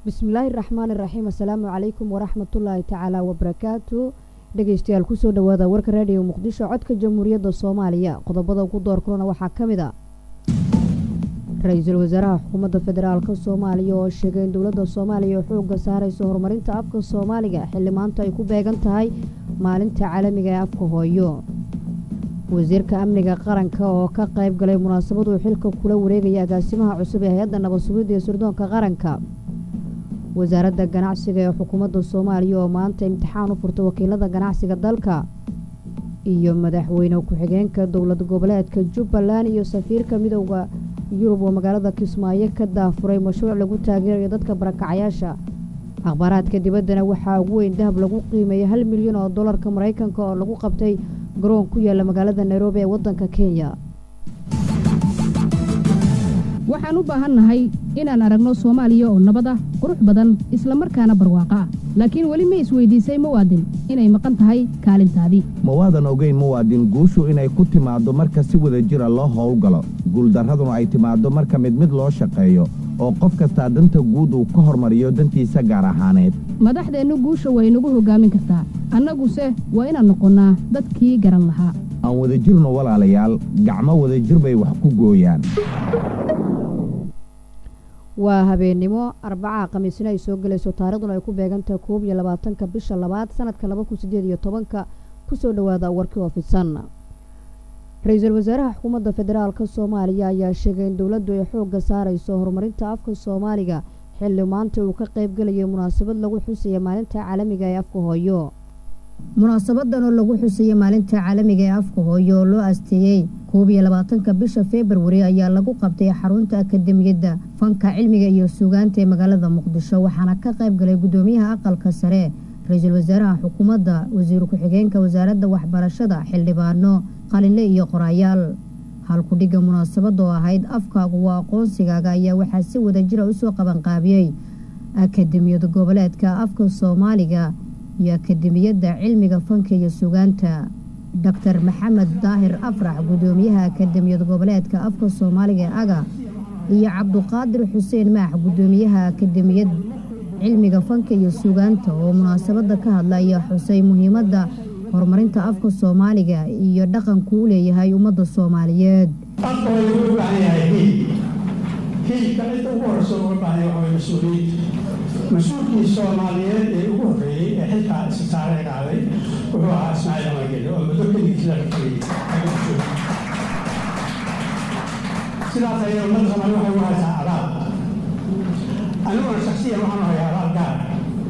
bismillaahi raxmaan iraxiim assalaamu calaykum waraxmatullaahi tacaala wabarakaatu dhegeystayaal kusoo dhawaada warka raadiyo muqdisho codka jamhuuriyadda soomaaliya qodobada ugu door kulana waxaa ka mid a ra-iisul wasaaraha xukuumadda federaalk soomaaliya oo sheegay in dowladda soomaaliya xoogga saarayso horumarinta afka soomaaliga xilli maanta ay ku beegan tahay maalinta caalamiga ee afka hooyo wasiirka amniga qaranka oo ka qayb galay munaasabaduu xilka kula wareegaya agaasimaha cusub ee hay-adda nabad sugidda iyo sirdoonka qaranka wasaaradda ganacsiga ee xukuumadda soomaaliya oo maanta imtixaan u furtay wakiilada ganacsiga dalka iyo madaxweyne ku-xigeenka dowlad goboleedka jubbaland iyo safiirka midooda yurub oo magaalada kismaayo ka daafuray mashruuc lagu taageerayo dadka barakacayaasha akhbaaraadka dibaddana waxaa ugu weyn dahab lagu qiimeeyay hal milyan oo dollarka maraykanka oo lagu qabtay garoon ku yaalla magaalada nairobi ee waddanka kenya waxaan u baahannahay inaan aragno soomaaliya oo nabad ah qurux badan isla markaana barwaaqo ah laakiin weli ma isweydiisay muwaadin inay maqan tahay kaalintaadii ma waadan ogayn muwaadin guushu inay ku timaaddo marka si wada jira loo howlgalo guuldarraduna ay timaaddo marka mid mid loo shaqeeyo oo qof kastaa danta guud uu ka hormariyo dantiisa gaar ahaaneed madaxdeennu guusha way nagu hoggaamin kartaa annaguse waa inaan noqonnaa dadkii garan lahaa aan wadajirno walaalayaal gacmo wadajir bay wax ku gooyaan waa habeennimo arbacaha khamiisna ay soo gelayso taarikhduna ay ku beegantahay koob iyo labaatanka bisha labaad sanadka laba kun sideed iyo tobanka kusoo dhowaada warkii oo fidsan ra-iisul wasaaraha xukuumadda federaalk soomaaliya ayaa sheegay in dowladdu ay xoogga saarayso horumarinta afka soomaaliga xilli maanta uu ka qayb gelayay munaasabad lagu xusaya maalinta caalamiga ee afka hooyo munaasabadan oo lagu xusaya maalinta caalamiga ee afka hooyo oo loo asteeyey koob iyo labaatanka bisha februari ayaa lagu qabtay xarunta akademiyadda fanka cilmiga iyo suugaanta ee magaalada muqdisho waxaana ka qayb galay guddoomiyaha aqalka sare ra-iisul wasaaraha xukuumadda wasiir ku-xigeenka wasaaradda waxbarashada xildhibaano qalinle iyo qoraayaal halkudhigga munaasabada oo ahayd afkaagu waa aqoonsigaaga ayaa waxaa si wadajira usoo qabanqaabiyey akademiyad goboleedka afka soomaaliga iyo akademiyadda cilmiga fanka iyo sugaanta doctor maxamed daahir afrax guddoomiyaha akademiyad goboleedka afka soomaaliga ee aga iyo cabduqaadir xuseen maax guddoomiyaha akademiyad cilmiga fanka iyo sugaanta oo munaasabada ka hadla ayaa xusay muhiimadda horumarinta afka soomaaliga iyo dhaqanku u leeyahay ummadda soomaaliyeed afka way uga baahan yahay hiil hiilka inta ugu horeysa uga baahan yahay waxaa mas-uuliyiinta mas-uulkii soomaaliyeed ee ugu horreeyey ee xilkaa isbitaalay qaaday wuxuu ahaa ismaaciil amageli oo muddo keligiis laga tegey sidaas ayay ummadda soomaali waxay ugu haysaa abaal aniguna shaksiyan waxaan u hayaa abaal gaar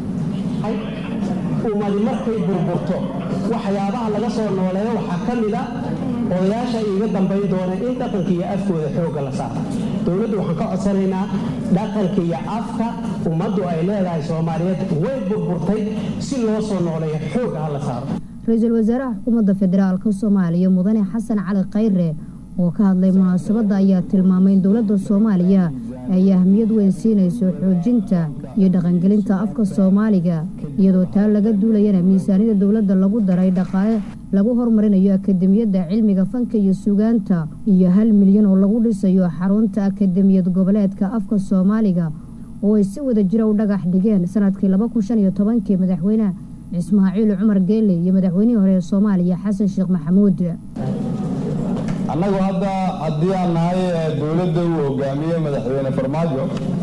ummadi markay burburto waxyaabaha laga soo nooleeyo waxaa ka mid a odayaasha iiga dambayn doona in dhaqanka iyo afkooda xoogga la saaro dowladdu waxaan ka codsanaynaa dhaqanka iyo afka ummaddu ay leedahay soomaaliyeed way burburtay si loo soo nooleeyo xoogga ha la saaro ra-iisul wasaaraha xukuumadda federaalk soomaaliya mudane xasan cali khayre oo ka hadlay munaasabadda ayaa tilmaamay in dowladda soomaaliya ay ahmiyad weyn siinayso xoojinta iyo dhaqangelinta afka soomaaliga iyadoo taa laga duulayana miisaaniyada dowladda lagu daray dhaqaale lagu horumarinayo akademiyadda cilmiga fanka iyo sugaanta iyo hal milyan oo lagu dhisayo xarunta akademiyad goboleedka afka soomaaliga oo ay si wada jira u dhagax dhigeen sanadkii laba kun shan iyo tobankii madaxweyne ismaaciil cumar geele iyo madaxweynihii hore ee soomaaliya xasan sheekh maxamuud annagu hadda haddii aan nahay dowladda uu hogaamiye madaxweyne farmaajo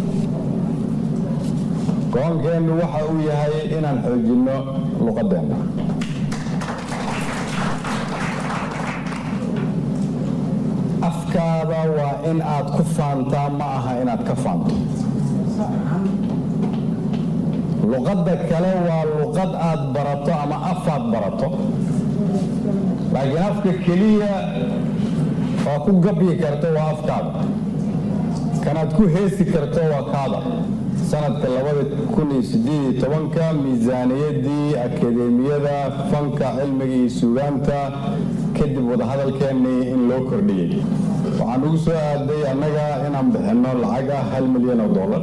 go-aankeennu waxa uu yahay inaan xoojinno luqadeenna afkaada waa in aad ku faantaa ma aha inaad ka faanto luqadda kale waa luqad aad barato ama afaad barato laakiin afka keliya waa ku gabyi karto waa afkaada kanaad ku heesi karto waa kaada sanadka labada kun iyo sideed iyo tobanka miisaaniyaddii akadeemiyada fanka cilmiga iyo suugaanta kadib wadahadalkeennii in loo kordhiyey waxaan ugu soo aaday annaga inaan bixinno lacag ah hal milyan oo dollar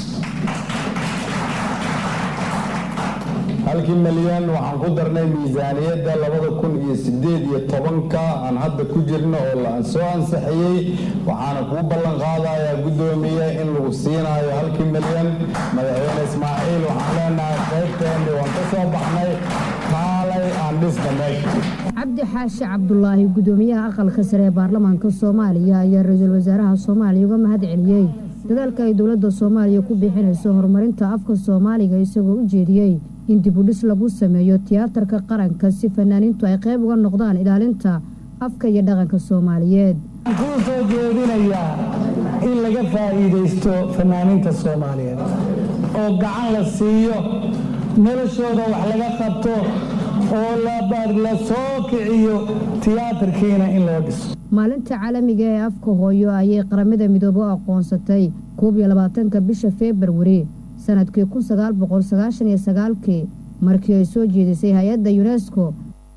halkii milyan waxaan ku darnay miisaaniyadda labada kun iyo sideed iyo tobanka aan hadda ku jirno oo la soo ansixiyey waxaana kuu ballan qaadayaa guddoomiye in lagu siinayo halkii milyan madaxweyne cabdi xaashi cabdulaahi gudoomiyaha aqalka sare ee baarlamaanka soomaaliya ayaa ra-iisul wasaaraha soomaaliya uga mahad celiyey dadaalka ay dowladda soomaaliya ku bixinayso horumarinta afka soomaaliga isagoo u jeediyey in dibudhis lagu sameeyo tiyaatarka qaranka si fanaaniintu ay qayb uga noqdaan ilaalinta afka iyo dhaqanka soomaaliyeed kuu soo jeedinayaa in laga faa'iidaysto fanaaniinta soomaaliyeed oo gacan la siiyo noloshooda wax laga qabto oo la soo kiciyo tiyaatarkiina in loo dhiso maalinta caalamiga ee afka hooyo ayay qaramada midoobe u aqoonsatay koob iyo labaatanka bisha februari sanadkii kun sagaal boqol sagaashan iyo sagaalkii markii ay soo jeedisay hay-adda yunesko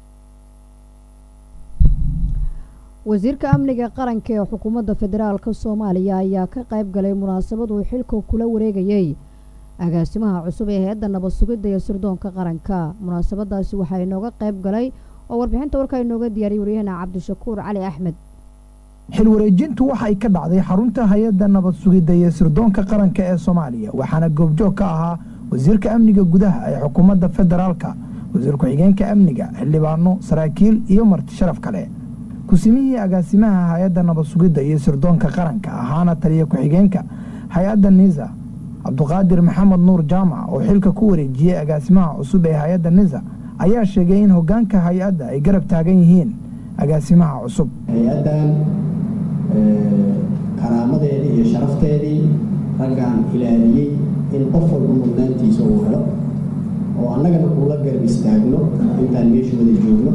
wasiirka amniga qaranka ee xukuumadda federaalka soomaaliya ayaa ka qayb galay munaasabad uu xilka kula wareegayey agaasimaha cusub ee hay-adda nabad sugidda iyo sirdoonka qaranka munaasabadaasi waxaa inooga qayb galay oo warbixinta warkaa inooga diyaariyay waryahana cabdishakuur cali axmed xil wareejintu waxay ka dhacday xarunta hay-adda nabad sugidda iyo sirdoonka qaranka ee soomaaliya waxaana goobjoog ka ahaa wasiirka amniga gudaha ee xukuumadda federaalka wasiir ku-xigeenka amniga xildhibaano saraakiil iyo marti sharaf kale kusimihii agaasimaha hay-adda nabad sugidda iyo sirdoonka qaranka ahaana taliya ku-xigeenka hay-adda nisa cabduqaadir maxamed nuur jaamac oo xilka ku wareejiyey agaasimaha cusub ee hay-adda nisa ayaa sheegay in hoggaanka hay-adda ay garab taagan yihiin agaasimaha cusub hay-addan karaamadeedii iyo sharafteedii raggaan ilaaliyey in qof walba mudnaantiisa uu helo oo annagana kuula garab istaagno intaan meesha wada joogno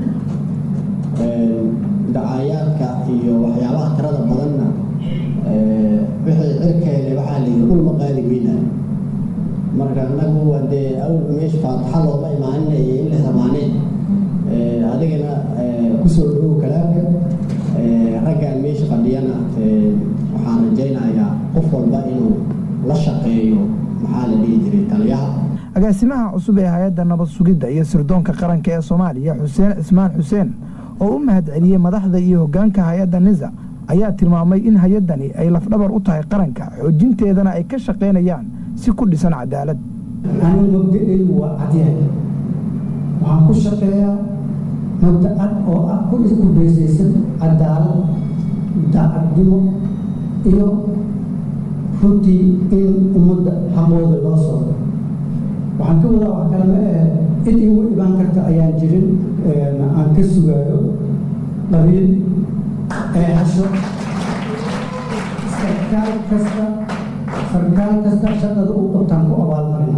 dacaayaadka iyo waxyaabaha tirada badanna wixii cirkeele waxaa la yidhi ulma qaadi weynaa marka annagu dee awalba meesha faataxa looma imaaninaya in la samaaneen adigana kusoo dhowow kalaamka raggaan meesha fadhiyana waxaan rajaynayaa qof walba inuu la shaqeeyo maxaa la dhihi jiray taliyaha agaasimaha cusub ee hay-adda nabad sugidda iyo sirdoonka qaranka ee soomaaliya xuseen cismaan xuseen oo u mahad celiyey madaxda iyo hoggaanka hay-adda nisa ayaa tilmaamay in hay-addani ay lafdhabar u tahay qaranka xoojinteedana ay ka shaqaynayaan si ku dhisan cadaalad anigu mabda'aygu waa cadyahay waxaan ku shaqeeyaa mabda cad oo ah ku iskubaysaysan cadaalad daacadnimo iyo runtii in ummadda xaqooda loo soo waxaan ka wadaa wax kale ma ahe cid iigu dhibaan karta ayaan jirin aan ka sugaayo qabiil eexasho sarkaal kasta sarkaal kasta shaqada uu qabtaan ku abaalmarina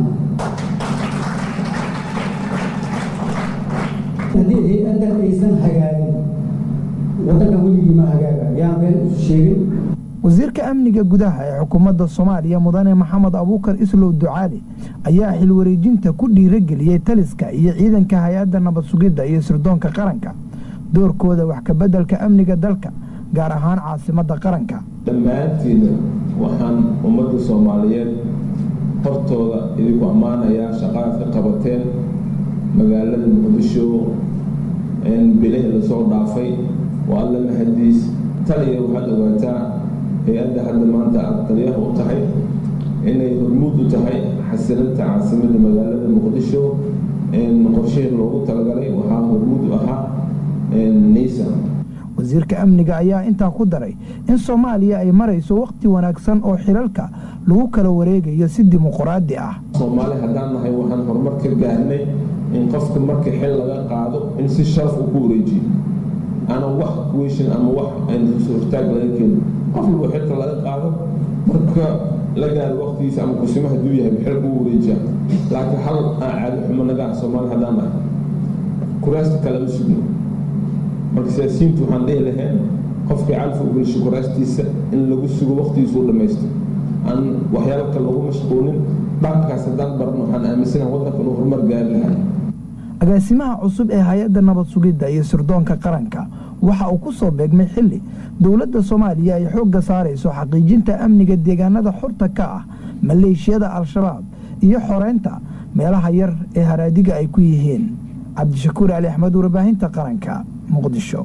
haddii hay-addan aysan hagaagin waddanka weligii ma hagaaga yaan been isu sheegin wasiirka amniga gudaha ee xukuumadda soomaaliya mudane maxamed abuukar islow ducaali ayaa xil wareejinta ku dhiirageliyey taliska iyo ciidanka hay-adda nabad sugidda iyo sirdoonka qaranka doorkooda wax kabeddelka amniga dalka gaar ahaan caasimadda qaranka dhammaantiina waxaan ummadda soomaaliyeed hortooda idinku ammaanayaa shaqaad ka qabateen magaalada muqdisho bilihii lasoo dhaafay waa alla mahadiis taliya waxaad ogaataa hay-adda hadda maanta aad taliyaha u tahay inay hormuud u tahay xasilinta caasimadda magaalada muqdisho qorshihii loogu talagalay waxaa hormuud u ahaa nisa wasiirka amniga ayaa intaa ku daray in soomaaliya ay marayso wakhti wanaagsan oo xilalka lagu kala wareegayo si dimuquraadi ah soomaali haddaan nahay waxaan horumar ka gaarnay in qofka marka xil laga qaado in si sharaf uu ku wareejiyo ana wax kuweyshin ama wax hortaag laga keeno qof walba xilka laga qaado marka la gaaro waqtigiisa ama kusimo hadduu yahay xil kuu wareejiya laakiin hal aan caadi xumo naga ah soomaali haddaan nahay kuraasta kalama sugno marka siyaasiyiintu waxaan dhihi lahayn qofkii calfa u gelsho kuraastiisa in lagu sugo waqtigiisu u dhammaysto aan waxyaalo kale lagu mashquulin dhaqankaas haddaan barno waxaan aaminsanaha waddanka inuu horumar gaari lahay agaasimaha cusub ee hay-adda nabad sugidda iyo sirdoonka qaranka waxa uu ku soo beegmay xilli dowladda soomaaliya ay xoogga saarayso xaqiijinta amniga deegaanada xorta ka ah maleeshiyada al-shabaab iyo xoreynta meelaha yar ee haraadiga ay ku yihiin cabdishakuur cali axmed warbaahinta qaranka muqdisho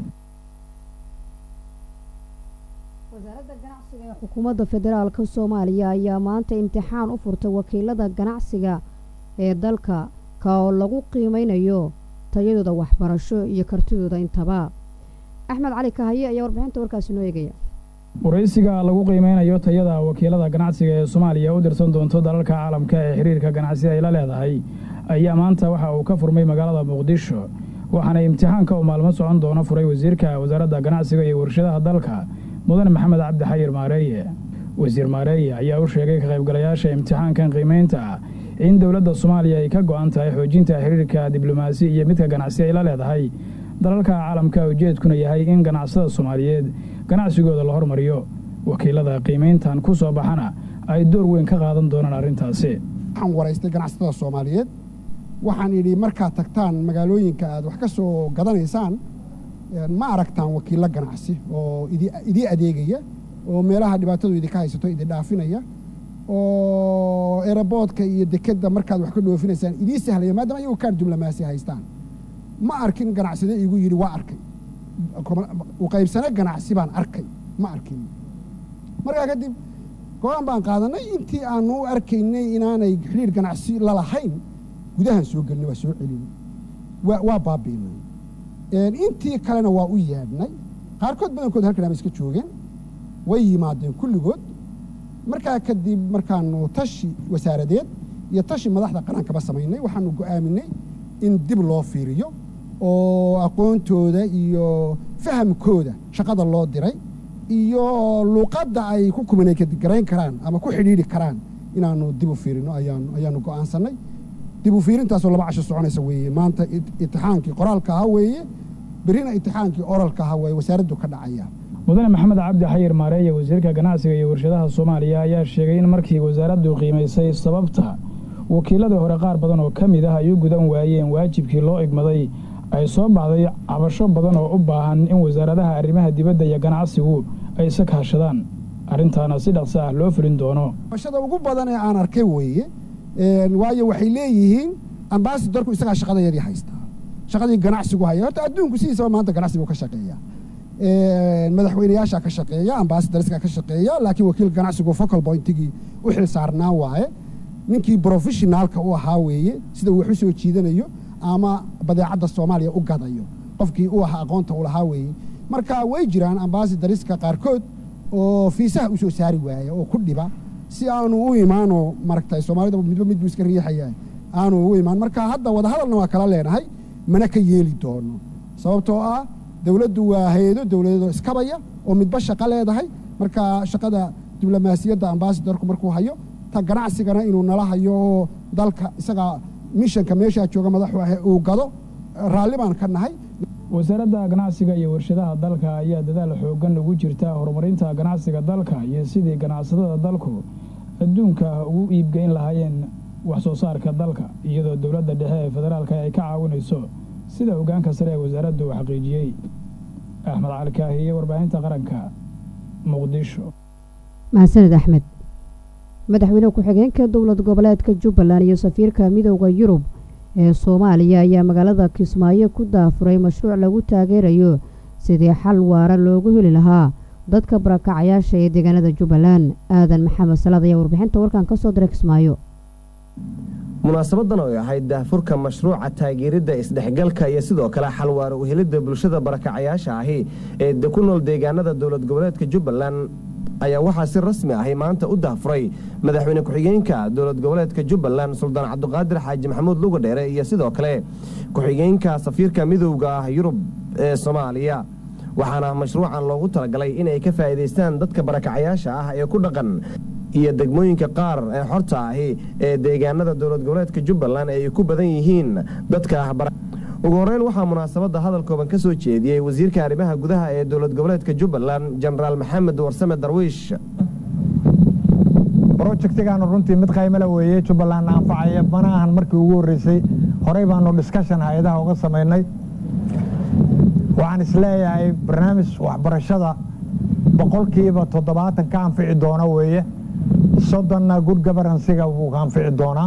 wasaaradda ganacsiga ee xukuumadda federaalka soomaaliya ayaa maanta imtixaan u furtay wakiilada ganacsiga ee dalka ka oo lagu qiimeynayo tayadooda waxbarasho iyo kartidooda intaba axmed cali kahaye ayaa warbixinta warkaasi noo eegaya waraysiga lagu qiimeynayo tayada wakiilada ganacsiga ee soomaaliya u dirsan doonto dalalka caalamka ee xiriirka ganacsi ay la leedahay ayaa maanta waxa uu ka furmay magaalada muqdisho waxaana imtixaanka uu maalmo socon doono furay wasiirka wasaaradda ganacsiga iyo warshadaha dalka mudane maxamed cabdi xayir maareeye wasiir maareeye ayaa u sheegay ka qaybgalayaasha imtixaankan qiimeynta ah in dowladda soomaaliya ay ka go'an tahay xoojinta xiriirka diblomaasi iyo midka ganacsi ay la leedahay dalalka caalamka ujeedkuna yahay in ganacsada soomaaliyeed ganacsigooda la hormariyo wakiilada qiimayntan ku soo baxana ay door weyn ka qaadan doonaan arrintaasi waxaan waraystay ganacsatada soomaaliyeed waxaan idhi markaad tagtaan magaalooyinka aad wax ka soo gadanaysaan ma aragtaan wakiillo ganacsi oo idii adeegaya oo meelaha dhibaatadu idinka haysato idin dhaafinaya oo eraboodka iyo dekedda markaad wax ka dhoofinaysaan idii sahlaya maadaama ayagu kaar diblomaasi haystaan ma arkin ganacsade igu yidhi waa arkay uqaybsane ganacsi baan arkay ma arkin markaa kadib go-aan baan qaadanay intii aanu u arkaynay inaanay xidhiir ganacsi lalahayn gudahan soo gelinay waa soo celinay waa baabiinay intii kalena waa u yeedhnay qaarkood badankood halkan ama iska joogeen way yimaadeen kulligood markaa kadib markaanu tashi wasaaradeed iyo tashi madaxda qarankaba samaynay waxaanu go'aaminay in dib loo fiiriyo oo aqoontooda iyo fahamkooda shaqada loo diray iyo luuqadda ay ku kumanegarayn karaan ama ku xidhiidhi karaan inaanu dib u fiirino ayaanu go'aansannay dib u fiirintaasoo laba casho soconaysa weeye maanta itixaankii qoraalka ahaa weeye berrina itixaankii oralka ahaa weeye wasaaraddu ka dhacaya mudane maxamed cabdi xayir maareeye wasiirka ganacsiga iyo warshadaha soomaaliya ayaa sheegay in markii wasaaraddu qiimaysay sababta wakiiladii hore qaar badan oo ka mid ah ay u gudan waayeen waajibkii loo igmaday ay soo baxday cabasho badan oo u baahan in wasaaradaha arrimaha dibadda iyo ganacsigu ay isa kaashadaan arrintaana si dhaqso ah loo fulin doono cabashada ugu badan ee aan arkay weeye waayo waxay leeyihiin ambasadorku isagaa shaqadayadii haystaa shaqadii ganacsigu haya horta adduunku sidiisaba maanta ganacsigu ka shaqeeya madaxweynayaashaa ka shaqeeya ambasadariska ka shaqeeya laakiin wakiil ganacsigu focal pointigii u xil saarnaa waaye ninkii professionaalka u ahaa weeye sida uu wax u soo jiidanayo ama badeecadda soomaaliya u gadayo qofkii u ahaa aqoonta u lahaa weeye marka way jiraan ambasadariska qaarkood oo fiisaha u soo saari waaya oo ku dhiba si aanu u imaano maragtay soomaalida midba midbuu iska riixaya aanu u imaan marka hadda wadahadalna waa kala leenahay mana ka yeeli doono sababtoo ah dowladdu waa hay-ado dowladeedoo iskabaya oo midba shaqo leedahay marka shaqada diblomaasiyadda ambasadorku markuu hayo ta ganacsigana inuu nala hayo oo dalka isagaa mishanka meeshaa jooga madaxu ah uu gado raalli baan ka nahay wasaaradda ganacsiga iyo warshadaha dalka ayaa dadaal xooggan ugu jirta horumarinta ganacsiga dalka iyo sidii ganacsatada dalku adduunka ugu iibgeyn lahaayeen wax soo saarka dalka iyadoo dowladda dhexe ee federaalka ay ka caawinayso sida hoggaanka sare ee wasaaraddu uu xaqiijiyey axmed cali kaahiye warbaahinta qaranka muqdisho mahadsaned axmed madaxweyne ku-xigeenka dowlad goboleedka jubbaland iyo safiirka midooda yurub ee soomaaliya ayaa magaalada kismaayo ku daafuray mashruuc lagu taageerayo sidii xal waara loogu heli lahaa dadka barakacayaasha ee deegaanada jubbaland aadan maxamed salaad ayaa warbixinta warkan ka soo diray kismaayo munaasabadan oo ahayd daahfurka mashruuca taageeridda isdhexgalka iyo sidoo kale xalwaaro uhelidda bulshada barakacayaasha ahi ee ku nool deegaanada dowlad goboleedka jubbaland ayaa waxaa si rasmi ahi maanta u daahfuray madaxweyne ku-xigeenka dowlad goboleedka jubbaland suldaan cabdiqaadir xaaji maxamuud lugadheere iyo sidoo kale ku-xigeenka safiirka midowda ah yurub ee soomaaliya waxaana mashruucan loogu talagalay inay ka faa'iidaystaan dadka barakacayaasha ah ee ku dhaqan iyo degmooyinka qaar ee xorta ahi ee deegaanada dowlad goboleedka jubbaland ay ku badan yihiin dadka ugu horeyn waxaa munaasabadda hadal kooban ka soo jeediyey wasiirka arrimaha gudaha ee dowlad goboleedka jubbaland jenaraal maxamed warsame darwiish brojectigaanu runtii mid qaymala weeye jubbaland anfacaya mana ahan markii ugu horreysay horey baanu discussion hay-adaha uga samaynay waxaan isleeyahay barnaamij waxbarashada boqolkiiba toddobaatan ka anfici doona weeye soddonna good governancega wuu ka anfici doonaa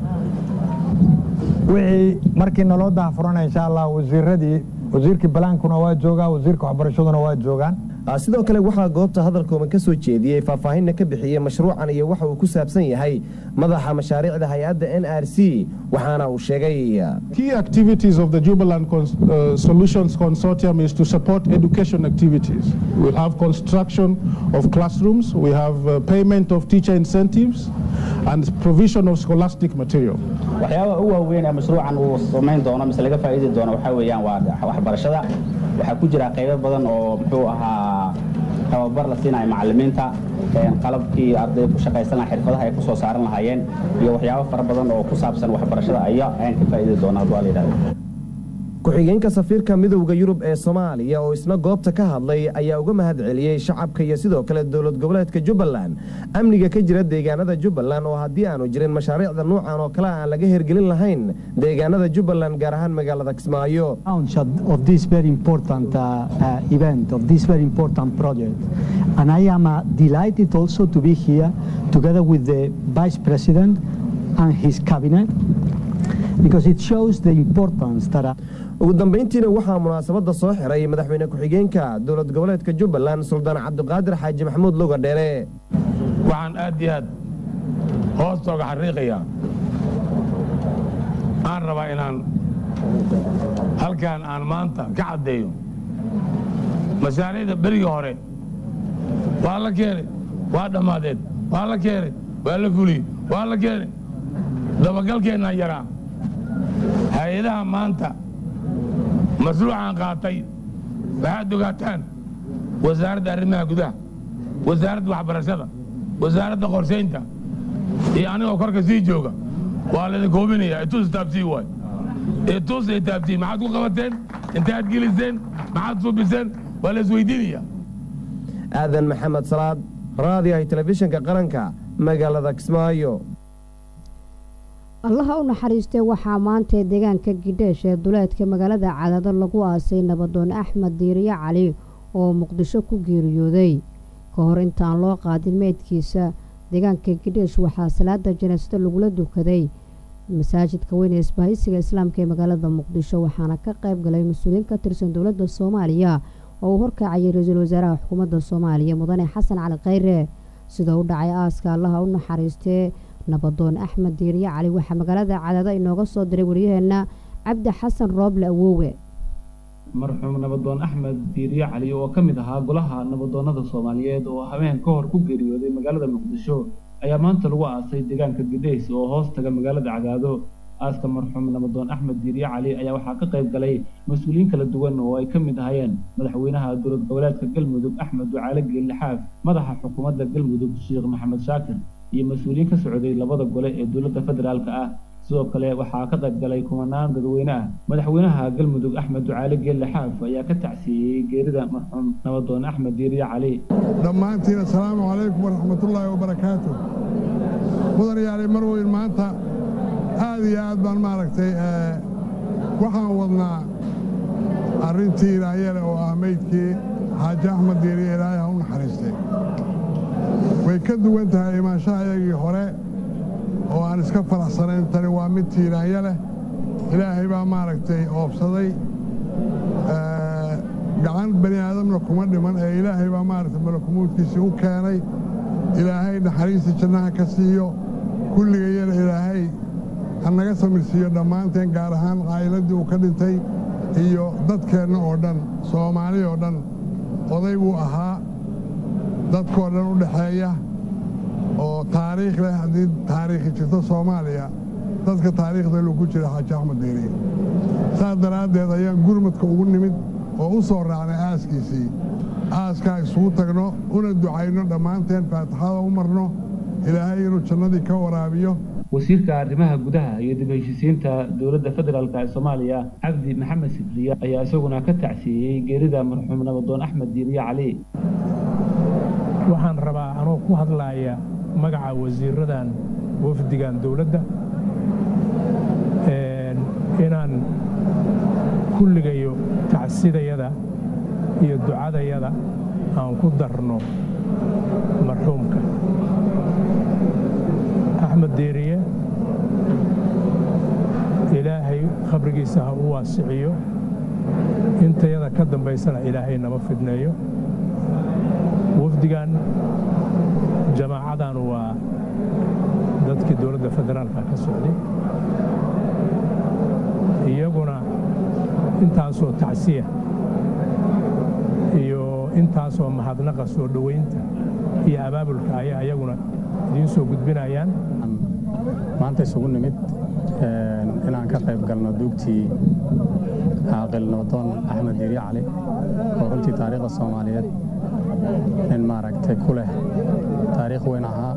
wixii markii naloo daahfurana insha allah wasiiradii wasiirkii balaankuna waa joogaa wasiirka waxbarashaduna waa joogaan sidoo kale waxaa goobta hadalkooban ka soo jeediyey faahfaahinna ka bixiyey mashruucan iyo waxa uu ku saabsan yahay madaxa mashaariicda hay-adda n r c waxaana uu sheegay Key activities of the Jubaland Cons- uh, Solutions Consortium is to support education activities. We'll have construction of classrooms, we have uh, payment of teacher incentives, and provision of scholastic material. waxyaabaha ugu waaweyn ee mashruucan uu samayn doono mise laga faa'iidi doono waxaa weeyaan waa waxbarashada waxaa ku jira qaybo badan oo muxuu ahaa tababar la siinayo macallimiinta qalabkii ardayda ku shaqaysan lahaa xirfadaha ay ku soo saaran lahaayeen iyo waxyaabo fara badan oo ku saabsan waxbarashada ayaa ayaan ka faa'iidi doonaa hadduu la yidhahdo ku-xigeenka safiirka midowda yurub ee soomaaliya oo isna goobta ka hadlay ayaa uga mahad celiyey shacabka iyo sidoo kale dowlad goboleedka jubbaland amniga ka jira deegaanada jubbaland oo haddii aanu jirin mashaariicda nuucan oo kale aan laga hergelin lahayn deegaanada jubbaland gaar ahaan magaalada kismaayo of this very important uh, uh, event, of this very important project. And I am uh, delighted also to be here together with the Vice President and his cabinet because it shows the importance that uh, ugu dambayntiina waxaa munaasabadda soo xiray madaxweyne ku-xigeenka dowlad goboleedka jubbaland suldaan cabdiqaadir xaaji maxamuud luga dheere waxaan aad iyo aad hoostooga xariiqayaa aan rabaa inaan halkaan aan maanta ka caddeeyo mashaariicda berigii hore waa la keenay waa dhammaadeen waa la keenay waa la fuliyey waa la keenay dabagalkeennaa yaraa hay-adaha maanta mashruucaan qaatay waxaad ogaataan wasaaradda arrimaha gudaha wasaaradda waxbarashada wasaaradda qorshaynta iyo anigoo korka sii jooga waa laydin koobinayaa itus taabsii waay itus ay taabsii maxaad ku qabateen intaad geliseen maxaad subiseen waa la isweydiinayaa aadan maxamed salaad raadiyaha telefishinka qaranka magaalada kismaayo allaha u naxariistay waxaa maanta deegaanka gidheesh ee duleedka magaalada cadaado lagu aasay nabadoon axmed diiriye cali oo muqdisho ku geeriyooday ka hor intaan loo qaadin meydkiisa deegaanka gidheesh waxaa salaada janaasada lagula dukaday masaajidka weyn ee isbahaysiga islaamka ee magaalada muqdisho waxaana ka qayb galay mas-uuliyiin ka tirsan dowladda soomaaliya oo uu horkacayay ra-iisul wasaaraha xukuumadda soomaaliya mudane xasan cali khayre sida u dhacay aaska allaha u naxariistee nabadoon axmed diiriye cali waxaa magaalada cadaado inooga soo diray wariyaheenna cabdi xasan rooble awoowe marxuum nabadoon axmed diiriye cali oo ka mid ahaa golaha nabadoonnada soomaaliyeed oo habeen ka hor ku geeriyooday magaalada muqdisho ayaa maanta lagu aasay deegaanka gidhays oo hoos taga magaalada cadaado aaska marxuum nabadoon axmed diiriye cali ayaa waxaa ka qayb galay mas-uuliyiin kala duwan oo ay ka mid ahayeen madaxweynaha dowlad goboleedka galmudug axmed ducaale geellixaaf madaxa xukuumadda galmudug sheekh maxamed shaakir iyo mas-uuliyiin ka socday labada gole ee dowladda federaalka ah sidoo kale waxaa ka qayb galay kumanaan dadweyne ah madaxweynaha galmudug axmed ducaale geelle xaaf ayaa ka tacsiiyey geerida marxuum nabadoon axmed diiriye cali dhammaantiin assalaamu calaykum waraxmatullaahi wabarakaatu mudan yaali mar weyn maanta aad iyo aad baan maaragtay waxaan wadnaa arrintii ilaayale oo ah meydkii xaaji axmed diiriye ilaahay ha u naxariistay way ka duwan tahay imaanshaha iyagii hore oo aan iska faraxsanayn tani waa mid tiiraanya leh ilaahay baa maaragtay oobsaday gacan bani aadamna kuma dhiman ee ilaahay baa maaragtay malakumuudkiisii u keenay ilaahay naxariista jannaha ka siiyo kulligayana ilaahay ha naga samirsiiyo dhammaanteen gaar ahaan caa'iladdii uu ka dhintay iyo dadkeenna oo dhan soomaali oo dhan oday buu ahaa dadkoo dhan u dhexeeya oo taariikh leh haddii taariikhi jirto soomaaliya dadka taariikhda lu ku jira xaaji axmed diiriye saas daraaddeed ayaan gurmadka ugu nimid oo u soo raacnay aaskiisii aaskaa isugu tagno una ducayno dhammaanteen faatixada u marno ilaahay inuu jannadii ka waraabiyo wasiirka arrimaha gudaha iyo dib heshisiinta dowladda federaalk ee soomaaliya cabdi maxamed sibriye ayaa isaguna ka tacsiiyey geerida marxuum nabadoon axmed diiriye cali waxaan rabaa anoo ku hadlaaya magaca wasiiradan wafdigan dowladda inaan kulligayo tacsidayada iyo ducadayada aan ku darno marxuumka axmed deeriye ilaahay khabrigiisa ha u waasiciyo intayada ka dambaysana ilaahay nama fidneeyo wafdigan jamaacadan waa dadkii dowladda federaalka ka socday iyaguna intaasoo tacsiya iyo intaasoo mahadnaqa soo dhoweynta iyo abaabulka ayaa iyaguna idiin soo gudbinayaan maanta isugu nimid inaan ka qayb galno duugtii caaqil nabadoon axmed diiri cali oo runtii taariikhda soomaaliyeed nin maaragtay ku leh taariikh weyn ahaa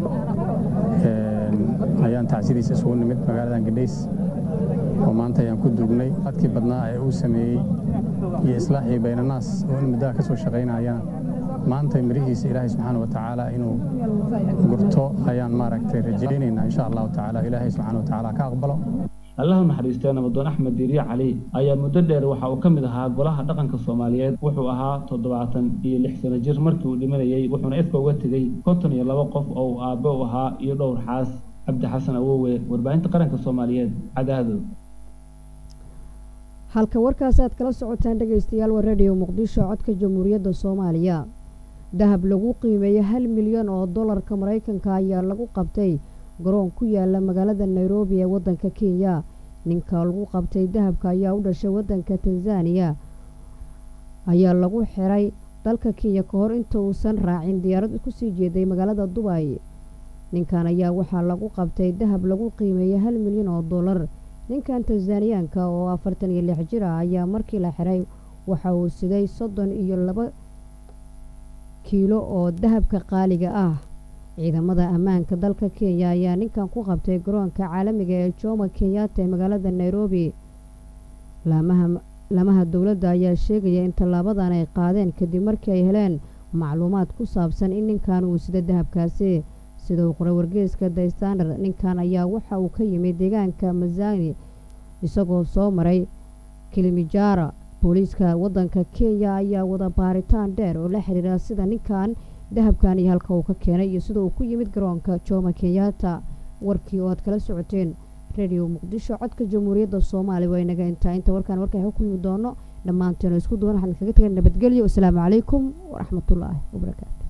ayaan tacsidiisa isugu nimid magaaladan gadhays oo maanta ayaan ku duugnay adkii badnaa ee uu sameeyey iyo islaaxii baynanaas oo in muddaha ka soo shaqaynayana maanta mirihiisa ilaahay subxaana wa tacaala inuu gurto ayaan maaragtay rajaynaynaa insha allahu tacaala ilaahay subxaana wa tacaala ka aqbalo allaha naxariistee nabadoon axmed diiriye cali ayaa muddo dheer waxa uu ka mid ahaa golaha dhaqanka soomaaliyeed wuxuu ahaa toddobaatan iyo lix sano jir markii uu dhimanayey wuxuuna ifka uga tegey konton iyo laba qof oo uu aabbe u ahaa iyo dhowr xaas cabdi xasan awowe warbaahinta qaranka soomaaliyeed cadaado halka warkaas aad kala socotaan dhegaystayaal waa radio muqdisho codka jamhuuriyadda soomaaliya dahab lagu qiimeeyey hal milyan oo dollarka maraykanka ayaa lagu qabtay garoon ku yaala magaalada nairobi ee waddanka kenya ninka lagu qabtay dahabka ayaa u dhashay waddanka tanzaniya ayaa lagu xiray dalka kenya ka hor inta uusan raacin diyaarad kusii jeeday magaalada dubay ninkan ayaa waxaa lagu qabtay dahab lagu qiimeeyey hal milyan oo dollar ninkan tanzaniyaanka oo afartan iyo lix jir ah ayaa markii la xiray waxa uu siday soddon iyo laba kiilo oo dahabka qaaliga ah ciidamada ammaanka dalka kenya ayaa ninkan ku qabtay garoonka caalamiga ee jomo kenyatta ee magaalada nairobi laamaha dowladda ayaa sheegaya in tallaabadan ay qaadeen kadib markii ay heleen macluumaad ku saabsan in ninkan uu sida dahabkaasi sida uu qoray wargeeska the standard ninkan ayaa waxa uu ka yimid deegaanka mazani isagoo soo maray kilimijara booliiska waddanka kenya ayaa wada baaritaan dheer oo la xiriira sida ninkan dahabkan iyo halka uu ka keenay iyo sida uu ku yimid garoonka jomo kenyatta warkii oo aad kala socoteen radio muqdisho codka jamhuuriyadda soomaaliya waa inaga intaa inta warkaan warkaan ka kulmi doono dhammaanteenu isku duwan waxaan kaga tegay nabadgelyo wasalaamu calaykum waraxmatullaahi wabarakaatu